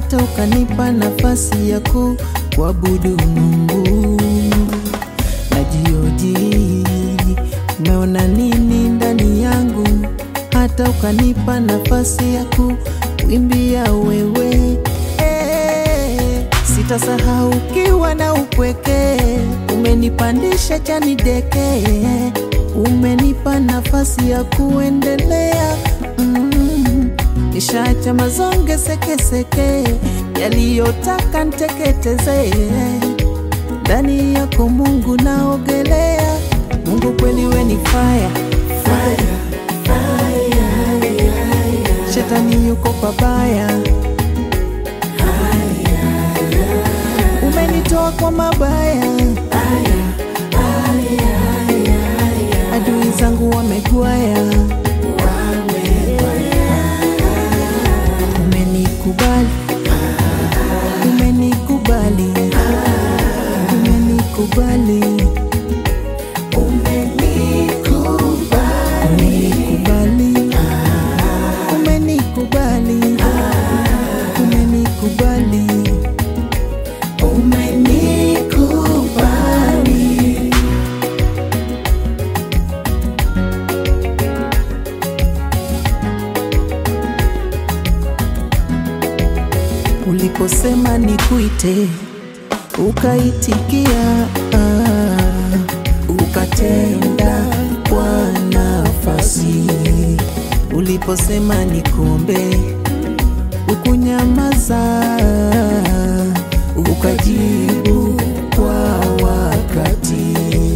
hata ukanipa nafasi ya kuabudu Mungu. Najioji, umeona nini ndani yangu, hata ukanipa nafasi ya kuimbia wewe. Eh, Sitasahau ukiwa na upweke, umenipandisha chani deke, umenipa nafasi ya kuendelea mm. Nishaacha mazonge sekeseke yaliyotaka nteketeze, ndani yako Mungu naogelea. Mungu kweli we ni fire, shetani yuko pabaya, umenitoa kwa mabaya, adui zangu wamegwaya, umenikubali, umenikubali, umenikubali, umenikubali, umenikubali, umenikubali, umenikubali. Uliposema nikuite, ukaitikia, ah, ukatenda kwa nafasi. Uliposema nikuombe, ukunyamaza, ukajibu kwa wakati.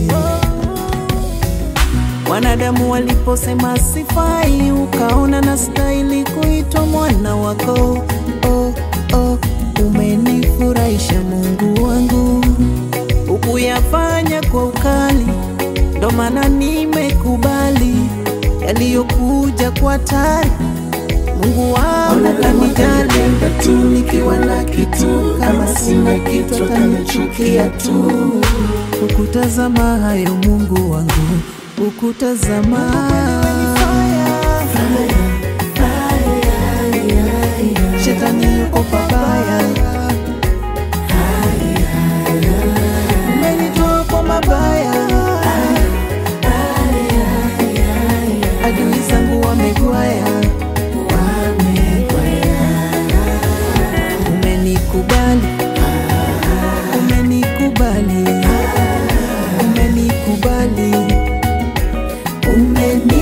Wanadamu waliposema sifai, ukaona na stahili kuitwa mwana wako. Oh, oh, umenifurahisha Mungu wangu, ukuyafanya kwa ukali, ndo maana nimekubali yaliyokuja kwa tari. Mungu wangu kanijali tu, nikiwa na kitu, kama sina kitu atanichukia tu. Ukutazama hayo Mungu wangu, ukutazama shetani yuko pabaya, umenitoa kwa mabaya, adui zangu wamegwaya, umenikubali, umenikubali, umenikubali, umenikubali.